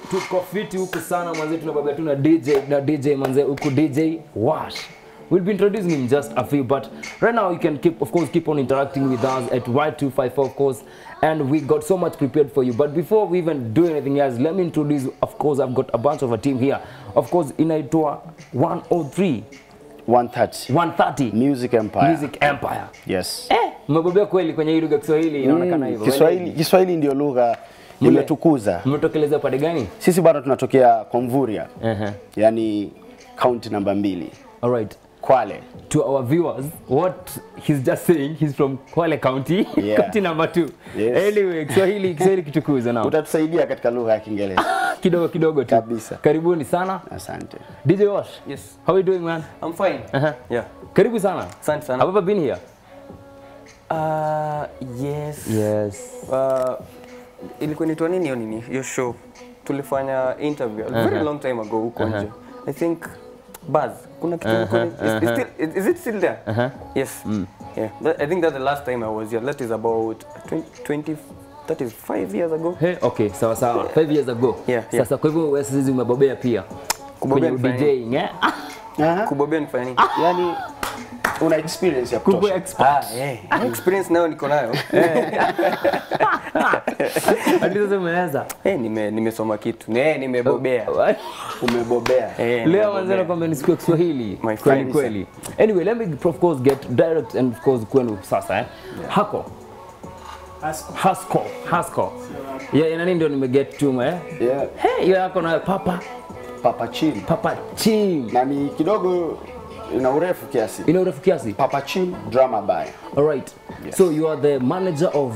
tuko fiti huku sana manze tunababia tu na dj na dj manze huku dj wash We'll be introducing him just a few, but right now you can keep, of course, keep on interacting with us at Y254, of course, and we got so much prepared for you. But before we even do anything else, let me introduce, of course, I've got a bunch of a team here. Of course, inaitwa 103, 130 130 Music Empire. Music Empire. Yes. Eh, mmebobea kweli kwenye hii lugha ya Kiswahili, inaonekana Mm, hivyo. Kiswahili, Kiswahili ndio lugha Mle- imetukuza. Mmetokelezea upande gani? Sisi bado tunatokea kwa Mvurya, Uh-huh. yani county namba mbili, All right. Kwale. to our viewers what he's just saying he's from Kwale County Yeah. county number two Yes. anyway Kiswahili Kiswahili kitukuza nao Utatusaidia katika lugha ya Kiingereza. kidogo kidogo tu Kabisa. karibuni sana Asante. DJ Wash Yes. how are you doing man I'm fine. uh-huh. Yeah. karibu sana Asante sana. have you ever been here Uh, yes. yes Uh, ilikuwa inaitwa nini hiyo nini? Hiyo show. Tulifanya interview a very long time ago huko nje. I think Buzz. Kuna kitu uh is, is, still, is it still there? Uh-huh. Yes. Yeah. That, I think that's the last time I was here. That is about 20, 20 that is 5 years ago. hey, okay sawa sawa five years ago Yeah, yeah. sasa kwa hivyo wewe sasa umebobea pia Kubobea kwenye nifanye DJing eh Aha. Kubobea nifanya nini? Yani una experience ya kubwa kutosha. expert Ah, eh. Experience nayo niko nayo. hadi sasa umeweza Eh, nime nimesoma kitu. Eh, nimebobea. Umebobea. Eh, leo nimebobea. manzana kwamba ni siku ya Kiswahili My kweli friend. kweli. Anyway, let me of course get direct and of course kwenu sasa eh. Hako Hasko Hasko yeah, nani ndio nimeget tu eh. Yeah. Hey, hiyo yako na papa Papa Chim. papa chim Na ni kidogo ina urefu kiasi. ina urefu kiasi. Papa Chim Drama By. All right. So you are the manager of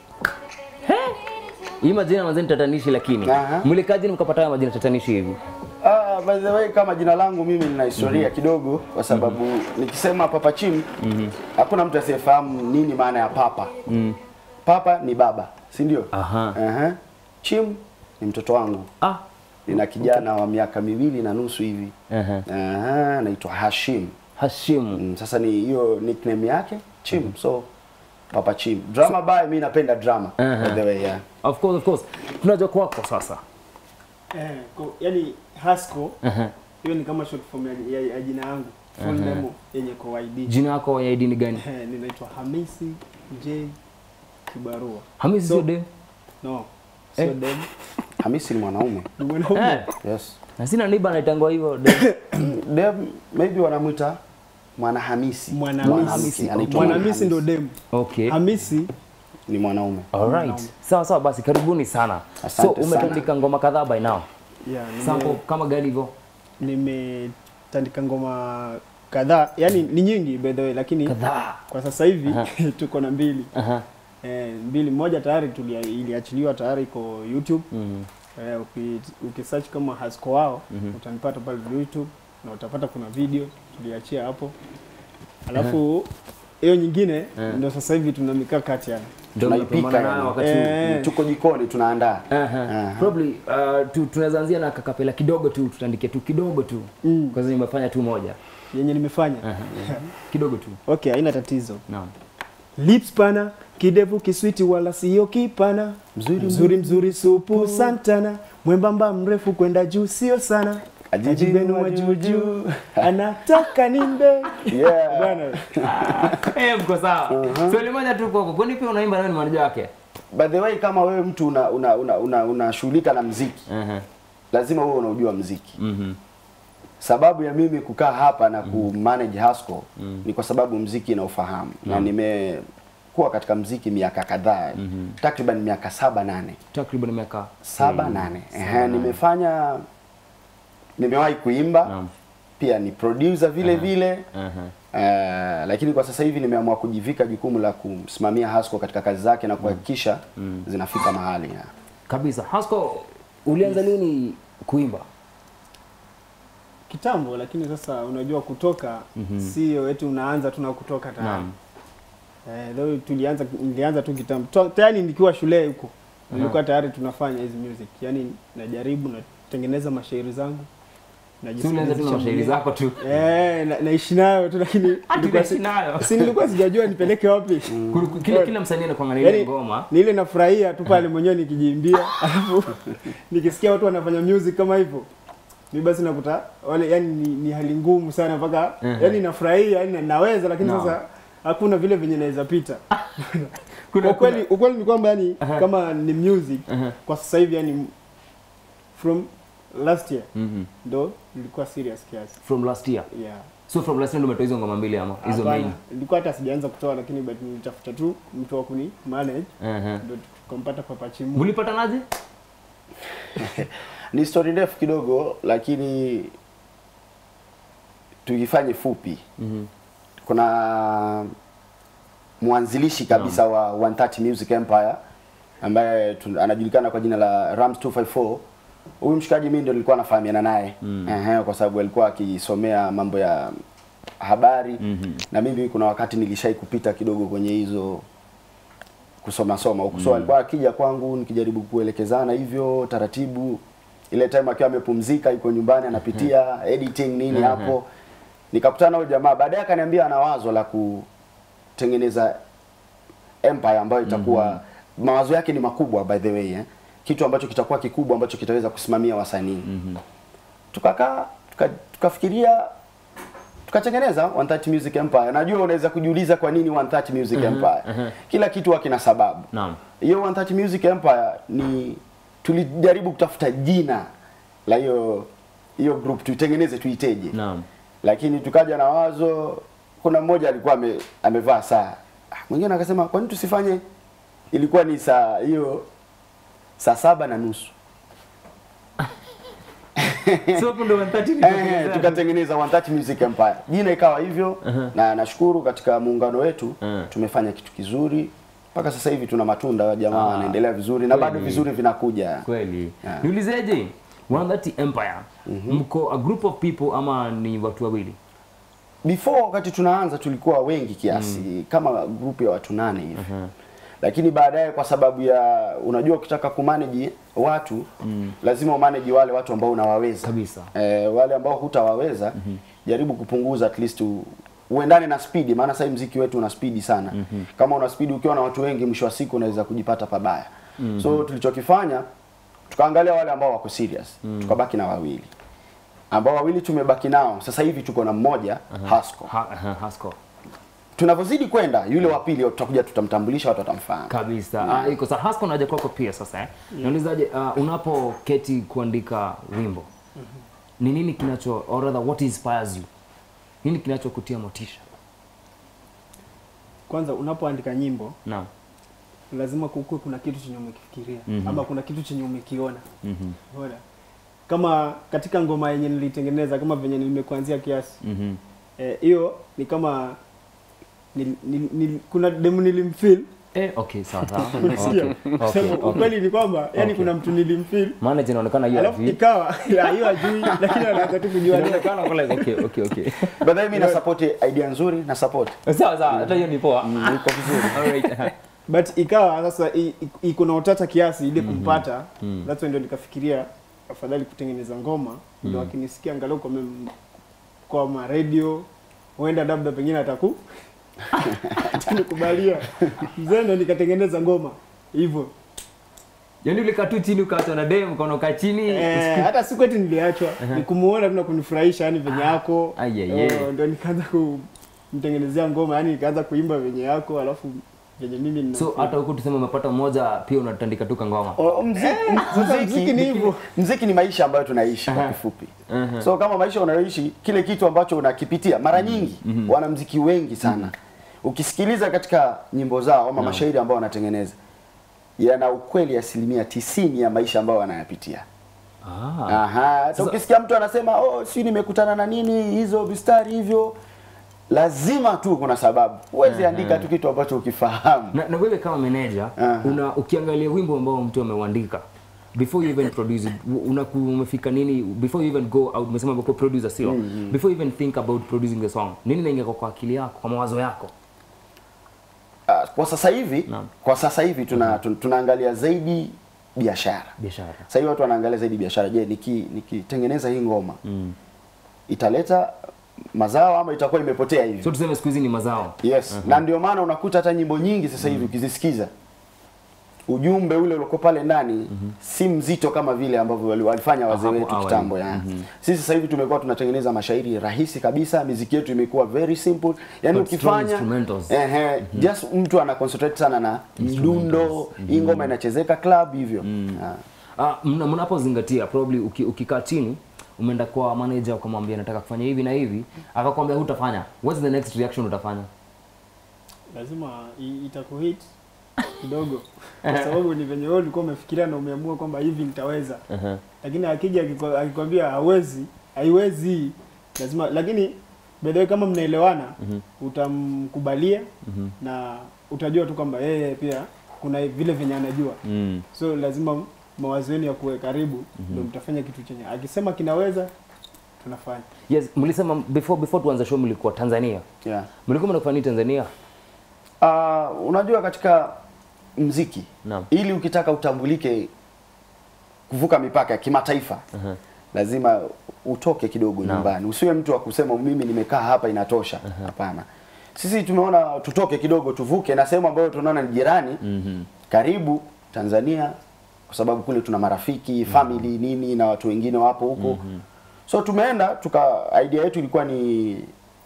Hey. Hii majina mazeni tatanishi lakini Aha. mlikaji mkapata haya majina tatanishi hivi. Ah, by the way kama jina langu mimi nina historia kidogo kwa sababu nikisema Papa Chim hakuna mtu asiyefahamu nini maana ya papa. Papa ni baba, si ndio? Aha. Aha. Chim ni mtoto wangu. Ah. Nina kijana wa miaka miwili na nusu hivi. Aha. Aha, anaitwa Hashim. Hashim. Mm, sasa ni hiyo nickname yake Chim. So Papa Chim. Drama by mimi napenda drama. Aha. By the way, yeah. Of course, of course. Tunajua kwako sasa. Eh, ko- yani Hasco Aha. hiyo ni kama short form ya, ya, ya jina yangu full name yenye kwa ID. Jina yako ya ID ni gani? Eh, ninaitwa Hamisi J Kibarua. Hamisi So- sio dem. No, sio Eh. dem. Hamisi ni mwanaume. Ni mwanaume. Eh. Yes. Na sina niba anaitangwa hivyo dem. Dem maybe wanamwita Mwana Hamisi. Mwanamisi. anaitwa Mwanamisi ndo dem. Okay. Hamisi ni mwanaume. Alright. Sawa sawa basi karibuni sana. so Asante umetandika ngoma kadhaa by now. yeah, Sample nime, kama gani hivyo? nimetandika ngoma kadhaa, yani ni nyingi by the way, lakini Kadhaa. kwa sasa hivi tuko na mbili Aha. eh, mbili. Moja tayari tulia, iliachiliwa tayari iko YouTube Mhm. Eh, uki, ukisearch kama Hasco wao utanipata pale YouTube na utapata kuna video tuliachia hapo. Alafu hiyo nyingine ndio sasa hivi tuna mikakati yani. Ndio Tunaipika mnapambana nayo yani. wakati huu. Eh. Tuko jikoni tunaandaa. Aha. Aha. Probably uh, tu, tunaweza anzia na kakapela kidogo tu, tutandike tu kidogo tu. Mm. Kwa sababu nimefanya tu moja. Yenye nimefanya. Kidogo tu. Okay, haina tatizo. Naam. Lips pana, kidevu kiswiti wala sio kipana. Mzuri, mzuri mzuri supu santana. Mwembamba mrefu kwenda juu sio sana. Ajibenu wa juu juu. Anataka nimbe. Yeah. Bwana. Eh, mko sawa. Swali moja tu kwako. Kwani pia unaimba na wewe ni manager wake? By the way kama wewe mtu una una una, una, unashughulika na mziki, Aha. lazima wewe unaujua mziki. Mhm. Sababu ya mimi kukaa hapa na ku manage Hasco ni kwa sababu mziki na ufahamu na nimekuwa katika mziki miaka kadhaa takriban miaka saba nane Takriban miaka saba nane Ehe, nimefanya nimewahi kuimba Naam. pia ni producer vile vile Aha. Eh, lakini kwa sasa hivi nimeamua kujivika jukumu la kumsimamia Hasco katika kazi zake na kuhakikisha zinafika mahali ya. Kabisa. Hasko ulianza lini kuimba? Kitambo lakini sasa unajua kutoka sio eti unaanza tu na kutoka tayari. Naam. Eh, leo tulianza nilianza tu kitambo. To- Tayari nikiwa shule huko. Nilikuwa tayari tunafanya hizi music. Yaani najaribu natengeneza mashairi zangu. Si ulianza tu na mashairi zako tu. Eh, na- naishi nayo tu lakini Hadi nilikuwa si- unaishi nayo. si nilikuwa sijajua nipeleke wapi. Kul- Kila kila msanii anakuwa na ile Yaani, ngoma. ni ile nafurahia tu pale mwenyewe nikijiimbia, alafu nikisikia watu wanafanya music kama hivyo mi basi nakuta wale yani ni, ni hali ngumu sana mpaka Mhm. yani nafurahia yani naweza, lakini Naam. sasa hakuna vile venye naweza pita. Kuna- Ukweli ukweli ni kwamba yani Aha. kama ni music Aha. kwa sasa hivi yani from last year Mhm. ndo nilikuwa serious kiasi. From last year. Yeah. So from last year ndio umetoa hizo ngoma mbili ama hizo Hapana, main. nilikuwa hata sijaanza kutoa lakini but nilitafuta tu mtu wa kuni manage Mhm. ndo tukampata Papa Chimu. Mlipatanaje? Ni story ndefu kidogo, lakini tuifanye fupi. Mhm. Kuna mwanzilishi kabisa wa 130 Music Empire ambaye tu- anajulikana kwa jina la Rams 254. Huyu mshikaji mimi ndio nilikuwa nafahamiana naye Mm. Ehe, kwa sababu alikuwa akisomea mambo ya habari Mhm. na mimi kuna wakati nilishai kupita kidogo kwenye hizo kusoma soma huko. So alikuwa akija kwangu nikijaribu kuelekezana hivyo taratibu. Ile time akiwa amepumzika yuko nyumbani anapitia editing nini Mhm. hapo. Nikakutana na huyo jamaa baadaye akaniambia ana wazo la kutengeneza empire ambayo itakuwa mawazo yake ni makubwa by the way eh. Kitu ambacho kitakuwa kikubwa ambacho kitaweza kusimamia wasanii Mhm. tukakaa tuka, tukafikiria tukatengeneza 130 Music Empire. Najua unaweza kujiuliza kwa nini 130 Music Empire. Kila kitu huwa kina sababu. Naam. Hiyo 130 Music Empire ni tulijaribu kutafuta jina la hiyo hiyo group tuitengeneze tuiteje. Naam. Lakini tukaja na wazo, kuna mmoja alikuwa ame, amevaa saa, Ah, mwingine akasema kwa nini tusifanye, ilikuwa ni saa hiyo saa saba na nusu So hapo ndo 130 Eh, nilitengeneza. tukatengeneza 130 Music Empire. Jina ikawa hivyo na nashukuru katika muungano wetu Mhm. tumefanya kitu kizuri mpaka sasa hivi tuna matunda, jamaa Ah, wanaendelea vizuri na bado kweli. vizuri vinakuja. Kweli. Yeah. Niulizeje? 130 Empire. Mko a group of people ama ni watu wawili? Before wakati tunaanza tulikuwa wengi kiasi kama group ya watu nane hivi. Lakini baadaye kwa sababu ya unajua ukitaka kumanage watu lazima umanage wale watu ambao unawaweza. Kabisa. Eh, wale ambao hutawaweza jaribu kupunguza at least u, uendane na spidi maana sasa hivi mziki wetu una spidi sana. Kama una spidi ukiwa na watu wengi mwisho wa siku unaweza kujipata pabaya. So tulichokifanya tukaangalia wale ambao wako serious. Tukabaki na wawili. Ambao wawili tumebaki nao. Sasa hivi tuko na mmoja Hasco. Ha, ha, Hasco. Tunavyozidi kwenda yule wa pili tutakuja tutamtambulisha watu watamfahamu. Kabisa. Ah, iko sa Hasco naja kwako pia sasa eh. Naulizaje uh, unapoketi kuandika wimbo. Ni nini kinacho or rather what inspires you? Nini kinachokutia motisha? Kwanza unapoandika nyimbo Naam. lazima kukuwe kuna kitu chenye umekifikiria Mhm. ama kuna kitu chenye umekiona. Mhm. Unaona? Kama katika ngoma yenye nilitengeneza kama venye nimekuanzia kiasi Mhm. eh, hiyo ni kama nil, nil, nil, kuna demu nilimfeel Eh, okay, sawa sawa. Unasikia? Okay, okay, Sema okay. ukweli ni kwamba yani Okay. kuna mtu nilimfeel Maana inaonekana hiyo alafu hivi. ikawa ya, hiyo ajui lakini anaanza tu kujua Inaonekana kwa like okay, okay, okay. By the way, mimi na support idea nzuri na support. Sawa sawa, hata hiyo ni poa. Iko vizuri. Alright. but ikawa sasa i- i- iko na utata kiasi ile kumpata Mhm. that's why ndio nikafikiria afadhali kutengeneza ngoma ndio akinisikia angalau kwa mem- kwa ma radio huenda labda pengine ataku atanikubalia mzee ndo nikatengeneza ngoma hivyo Yaani ulikaa tu chini ukaachwa na dem ukaona ukaa chini. Eh, hata siku eti niliachwa ni kumuona tu na kunifurahisha yani venye yako Ai, ai, ai. Oh, ndio nikaanza kumtengenezea ngoma yani nikaanza kuimba venye yako alafu venye mimi nina So hata huku tuseme umepata mmoja pia unatandika tu kangoma. O- mziki, sasa mziki ni hivyo. mziki ni maisha ambayo tunaishi kwa kifupi. Mhm. So kama maisha unayoishi, kile kitu ambacho unakipitia mara nyingi wanamziki wengi sana ukisikiliza katika nyimbo zao ama mashairi ambao wanatengeneza yana ukweli asilimia tisini ya maisha ambayo wanayapitia. Ah. Aha, hata Sasa- ukisikia mtu anasema oh, si nimekutana na nini hizo vistari hivyo, lazima tu kuna sababu. Huwezi andika tu kitu ambacho ukifahamu. Na, na wewe kama manager Aha. una ukiangalia wimbo ambao mtu ameuandika before you even produce it una umefika nini before you even go out umesema kwa producer sio before you even think about producing the song nini naingia kwa akili yako kwa mawazo yako Ah, kwa sasa hivi Naam. kwa sasa hivi tuna, tun- tunaangalia zaidi biashara. biashara Sasa hivi watu wanaangalia zaidi biashara. Je, niki nikitengeneza hii ngoma mm. italeta mazao ama itakuwa imepotea hivi so tuseme siku hizi ni mazao yes na ndio maana unakuta hata nyimbo nyingi sasa hivi ukizisikiza ujumbe ule uliokuwa pale ndani si mzito kama vile ambavyo wali- walifanya wazee Hapo wetu awali. kitambo ya. Sisi sasa hivi tumekuwa tunatengeneza mashairi rahisi kabisa, miziki yetu imekuwa very simple. Yani But strong ukifanya instrumentals. ehe, just mtu ana concentrate sana na mdundo, hii ngoma inachezeka club hivyo. Ah. Ah, mna- mnapozingatia probably uki, ukikaa chini umeenda kwa manager ukamwambia nataka kufanya hivi na hivi akakwambia hutafanya what's the next reaction utafanya lazima i- itakuhit kidogo kwa sababu ni venye wewe ulikuwa umefikiria na umeamua kwamba hivi nitaweza lakini akija akikwa- akikwambia hawezi haiwezi lazima lakini bedhewe kama mnaelewana utamkubalia na utajua tu kwamba yeye pia kuna vile venye anajua so lazima mawazo yenu ya kuwe karibu ndio mtafanya kitu chenye akisema kinaweza tunafanya yes mlisema before before tuanze show mlikuwa Tanzania Yeah. mlikuwa mnafanya nini Tanzania Uh, unajua katika mziki Naam. ili ukitaka utambulike kuvuka mipaka ya kimataifa lazima utoke kidogo Naam. nyumbani usiwe mtu wa kusema mimi nimekaa hapa inatosha hapana sisi tumeona tutoke kidogo tuvuke na sehemu ambayo tunaona ni jirani karibu Tanzania kwa sababu kule tuna marafiki family nini na watu wengine wapo huko so tumeenda tuka idea yetu ilikuwa ni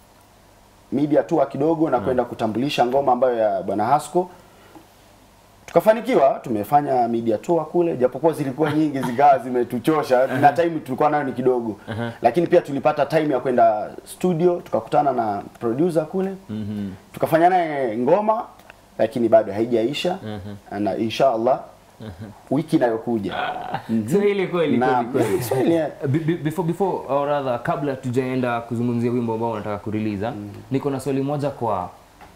media tour kidogo na kwenda kutambulisha ngoma ambayo ya bwana Hasco tukafanikiwa tumefanya media tour kule japokuwa zilikuwa nyingi zikawa zimetuchosha na time tulikuwa nayo ni kidogo lakini pia tulipata time ya kwenda studio tukakutana na producer kule tukafanya naye ngoma lakini bado haijaisha na inshallah wiki inayokuja Swahili kweli na kweli kweli Swahili, eh. Be- be- before before or rather kabla tujaenda kuzungumzia wimbo ambao unataka kurelease niko na swali moja kwa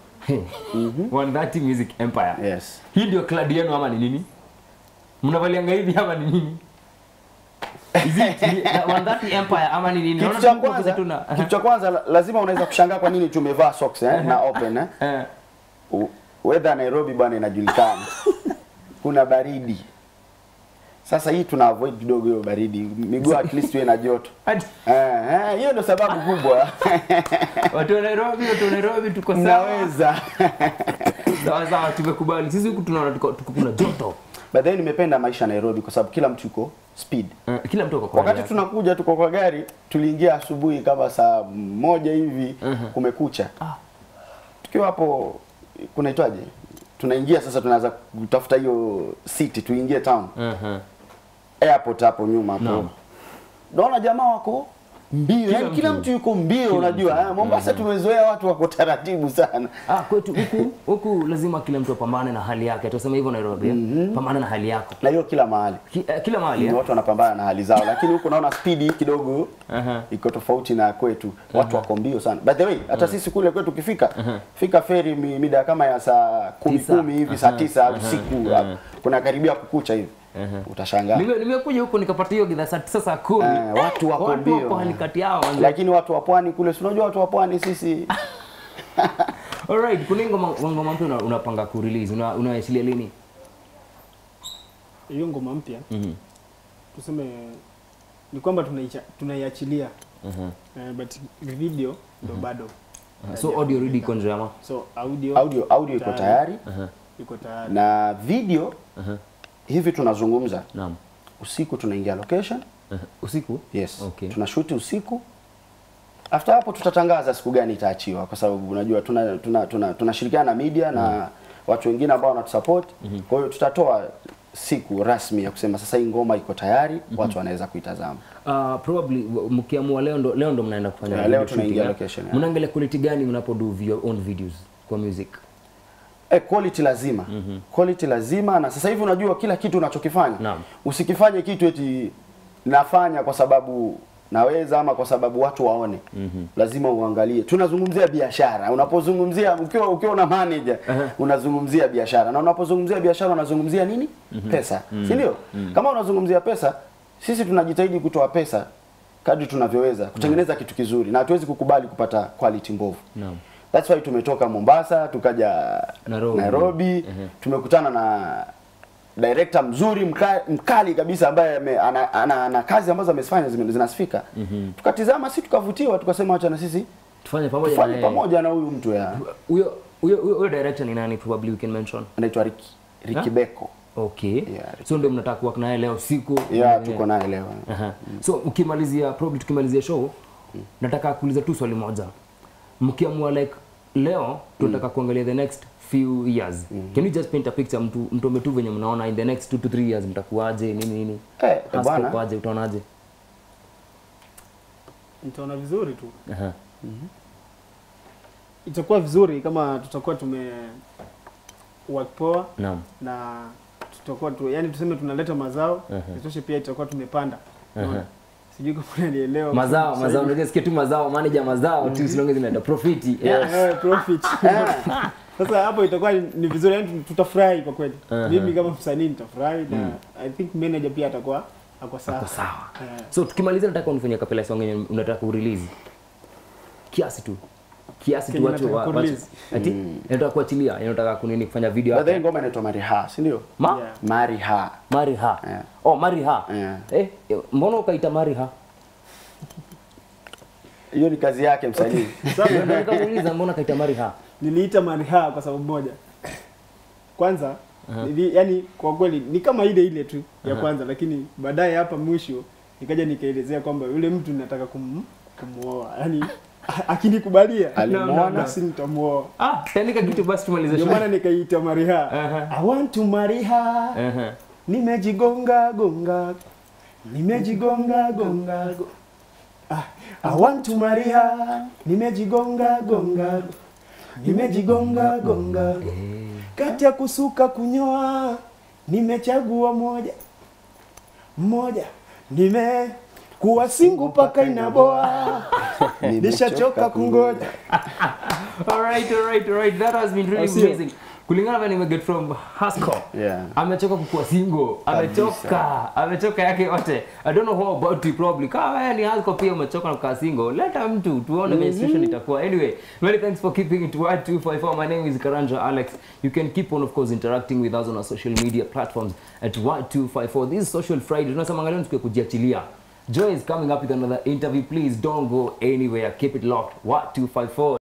130 Music Empire yes hii ndio kladi yenu ama ni nini mnavalianga hivi ama ni nini Is it ni- 130 Empire ama ni nini kitu Naona cha tu mko kwanza tuna- kitu cha kwanza la- lazima unaweza kushangaa kwa nini tumevaa socks eh, na open eh. Eh, U- weather Nairobi bwana inajulikana kuna baridi sasa hii tuna avoid kidogo hiyo baridi miguu at least iwe na joto ati- Eh, eh, hiyo ndio sababu kubwa watu wa Nairobi watu wa Nairobi tuko sawa naweza sawa sawa tumekubali sisi huku tunaona tuko tuko kuna joto but then nimependa maisha ya Nairobi kwa sababu kila mtu yuko speed Eh, kila mtu ako kwa hali wakati yake. tunakuja tuko kwa gari tuliingia asubuhi kama saa moja hivi kumekucha tukiwa hapo kunaitwaje tunaingia sasa tunaanza kutafuta hiyo city tuingie town Mhm. airport hapo nyuma hapo Naam. naona jamaa wako mbio yani kila mtu. mtu yuko mbio unajua eh, Mombasa tumezoea watu wako taratibu sana Ah, kwetu huku huku lazima kila mtu apambane na hali yake. Tuseme hivyo Nairobi. eh? Pambana na hali yako. na hiyo kila mahali Ki, eh, kila mahali. ni eh? watu wanapambana na hali zao lakini huku naona spidi kidogo Aha. iko tofauti na kwetu watu wako mbio sana by the way hata sisi kule kwetu ukifika fika feri mi- mida kama ya saa kumi Tisa. kumi hivi saa tisa usiku hapo. kuna karibia kukucha hivi utashangaa Nime- Nimekuja huku nikapata hiyo gidhaa saa tisa saa kumi. Eh, watu wako watu mbio. wako halikati yao. manze. lakini watu wa pwani kule si unajua watu wa pwani sisi Alright, kuna hii ngoma ngoma mpya una- unapanga kurelease. Una unaachilia lini? hiyo ngoma mpya tuseme ni kwamba tunaicha- tunaiachilia Eh, but video ndo bado So audio ready iko nje ama? so audio audio audio iko tayari iko tayari na video hivi tunazungumza Naam. usiku tunaingia location Uh, Usiku? yes Okay. tunashuti usiku after hapo tutatangaza siku gani itaachiwa kwa sababu unajua tuna tuna tuna tunashirikiana na media na watu wengine ambao wanatusupport kwa hiyo tutatoa siku rasmi ya kusema sasa hii ngoma iko tayari watu wanaweza kuitazama Uh, probably w- mkiamua leo ndo leo ndo mnaenda kufanya Yeah, video leo tunaingia shooting, eh? location, yeah. Mnaangalia quality gani mnapo do your own videos kwa music? Eh, quality lazima quality lazima na sasa hivi unajua kila kitu unachokifanya Naam. usikifanye kitu eti nafanya kwa sababu naweza ama kwa sababu watu waone lazima uangalie tunazungumzia biashara unapozungumzia ukiwa ukiwa una manager unazungumzia biashara na unapozungumzia biashara unazungumzia nini pesa si ndio kama unazungumzia pesa sisi tunajitahidi kutoa pesa kadri tunavyoweza kutengeneza kitu kizuri na hatuwezi kukubali kupata quality mbovu Naam. That's why tumetoka Mombasa tukaja Nairobi. Nairobi, tumekutana na director mzuri mka, mkali kabisa ambaye ame- ana, ana, ana kazi ambazo amezifanya zime- zinasifika tukatizama si tukavutiwa tukasema wacha na sisi tufanye pamoja tufanye na yeye. pamoja na huyu mtu ya huyo huyo huyo huyo director ni nani probably we can mention anaitwa Ricky Ricky Ha? Beko okay Yeah, so ndio mnataka kuwork naye leo siku yeah, tuko naye leo Aha. so ukimalizia probably tukimalizia show nataka kuuliza tu swali moja mkiamua like leo tunataka kuangalia the next few years can you just paint a picture mtu mtu tu venye mnaona in the next 2 to 3 years mtakuaje nini nini Eh, eh, Hasa bwana. kwaje utaonaje nitaona vizuri tu Aha. itakuwa vizuri kama tutakuwa tume work poa naam na tutakuwa tu, yani tuseme tunaleta mazao Mhm. isitoshe pia itakuwa tumepanda Unaona? sijui kama unanielewa mazao Sasa mazao hivi- unajua sikia tu mazao manager mazao tu silonge zinaenda profit yeah. Eh, profit sasa hapo itakuwa ni ni vizuri yani tutafurahi kwa kweli Mhm. mimi kama msanii nitafurahi na i think manager pia atakuwa ako sawa Kwa sawa Eh. so tukimalizia nataka unifanyia kapela song yenye unataka kurelease kiasi tu kiasi tu Kenye watu nataka wa- watu kurelease. ati nataka kuachilia yani nataka kunini kufanya video By the way, hapa ngoma inaitwa Mariha si ndio ma Yeah. Mariha mariha Yeah. oh mariha Yeah. eh eh, mbona ukaita mariha hiyo ni kazi yake msanii Ndio ndio nikamuuliza mbona kaita mariha niliita mariha kwa sababu moja kwanza nili, yani kwa kweli ni kama ile ile tu ya kwanza lakini baadaye hapa mwisho nikaja nikaelezea kwamba yule mtu nataka kum, kumuoa yani akinikubalia Alimuona? basi nitamuoa ah tandika kitu basi tumalize ndio show maana nikaita mariha Aha. I want to marry her Aha. nimejigonga gonga nimejigonga gonga go- ah, I want to marry her nimejigonga gonga nimejigonga gonga kati ya kusuka kunyoa nimechagua moja mmoja nime kuwa singu paka inaboa nishachoka kungoja all right all right all right that has been really Au sio? amazing kulingana na nimeget from Hasco Yeah. amechoka kukuwa single amechoka amechoka yake yote i don't know how about you probably kama wewe ni Hasco pia umechoka na kukaa single leta mtu tuone mm situation itakuwa anyway many thanks for keeping it wide 254 my name is Karanja Alex you can keep on of course interacting with us on our social media platforms at Y254 this is social friday tunasema angalia tukiwa kujiachilia Joy is coming up with another interview. Please don't go anywhere. Keep it locked. What 254.